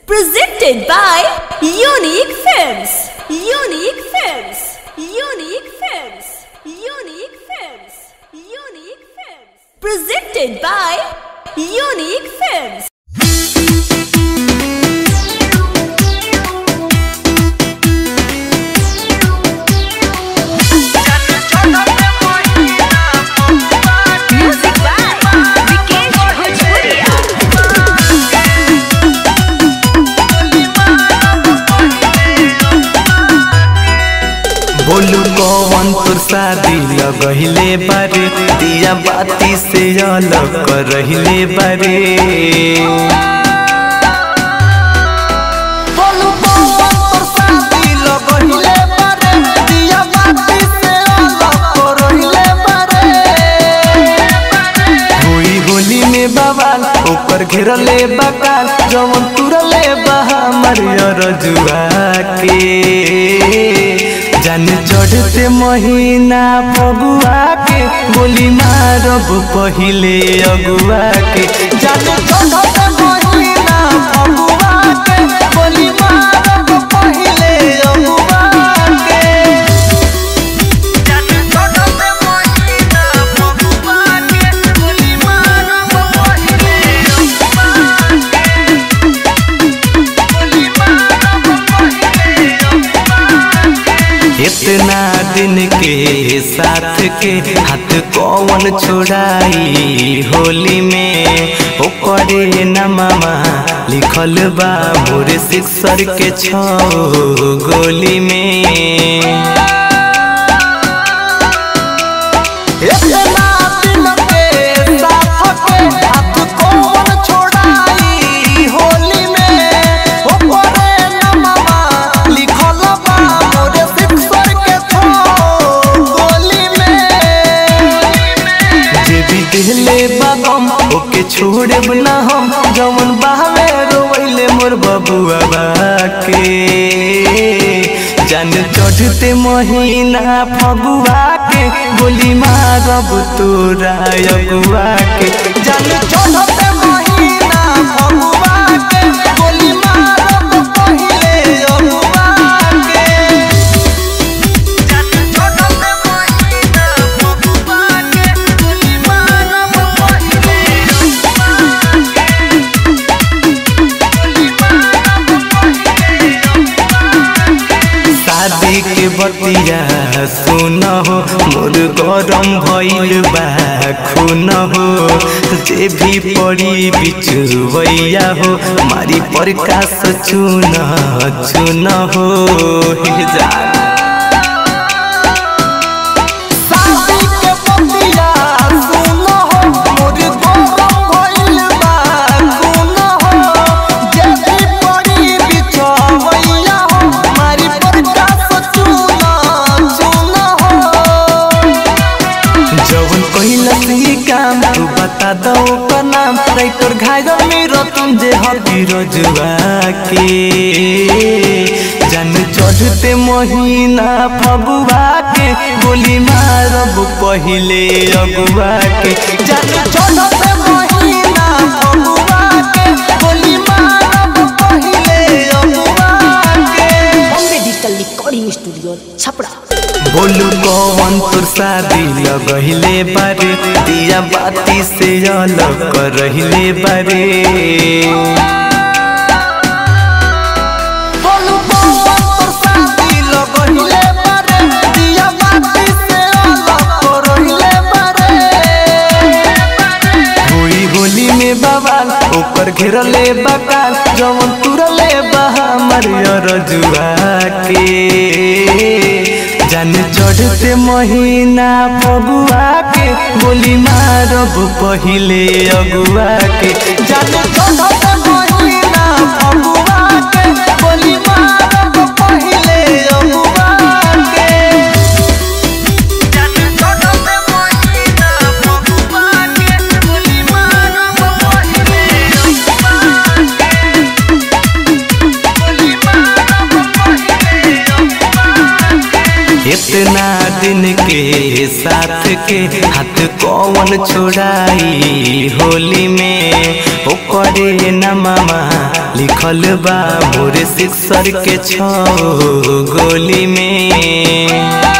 Presented by Unique Films. Unique Films. Unique Films. Unique Films. Unique Films. Presented by Unique Films. Music by Vikesh Bhojpuria. बोलू कौन तोर शादी लगहिले बारे दिया बाती से अलग कर रहिले बारे बोलू कौन तोर शादी लगहिले बारे दिया बाती से अलग कर रहिले बारे होई होली में बवाल ऊपर घेरले बकाल जवन तुरले बहा मरियर जुआ के जान चढ़ते महीना फगुआ के गोली मारब पहिले अगुआ के जान चढ़ते महीना फगुआ के गोली मारब पहिले अगुआ के इतना दिन के साथ के हाथ कौन छोड़ाई होली में ओकरे नममा लिखल बा मोर सिक्सर के छो गोली में इतना दिन के साथ के हाथ कौन छोड़ाई होली में ओकरे नममा लिखल बा मोर सिक्सर के छो गोली में जे भी दिले बागम ओके छोड़े ना हम जवन बहावे रोवैले मोर बबुआ बाके जान चढ़ते महीना फगुआ के गोली मारब तोरा अगुआ के जान चढ़ते महीना फगुआ के गोली मारब पहिले अगुआ के शादी के बतिया सुन हो मोर गरम भइल बा खून हो जे भी पड़ी बिचुवैया हो मारी प्रकाश चुन चुन हो हे जान शादी के बतिया सुन हो मोर गरम भइल बा खून हो जे भी पड़ी बिचुवैया हो मारी प्रकाश चुन चुन हो जवन कहिला सी काम तू बता दो का नाम राइटर घायल मेरो तुम जे हती रजुआ के जान चढ़ते महीना फगुआ के गोली मारब पहिले अगुआ के जान चढ़ते महीना फगुआ के गोली मारब पहिले अगुआ के Bombay digital recording studio Chhapra बोलू कौन तोर शादी लगहिले बारे दिया बाती से अलग कर रहिले बारे बोलू कौन तोर शादी लगहिले बारे दिया बाती से अलग कर रहिले बारे होई होली में बवाल ऊपर घेरले बकाल जवन तुरले बहा मरियर जुआ के जान चढ़ते महीना फगुआ के गोली मारब पहिले अगुआ के जान चढ़ते महीना फगुआ के गोली मारब पहिले अगुआ के इतना दिन के साथ के हाथ कौन छोड़ाई होली में ओकरे नमवा लिखल बा मोरे सिक्सर के छो गोली में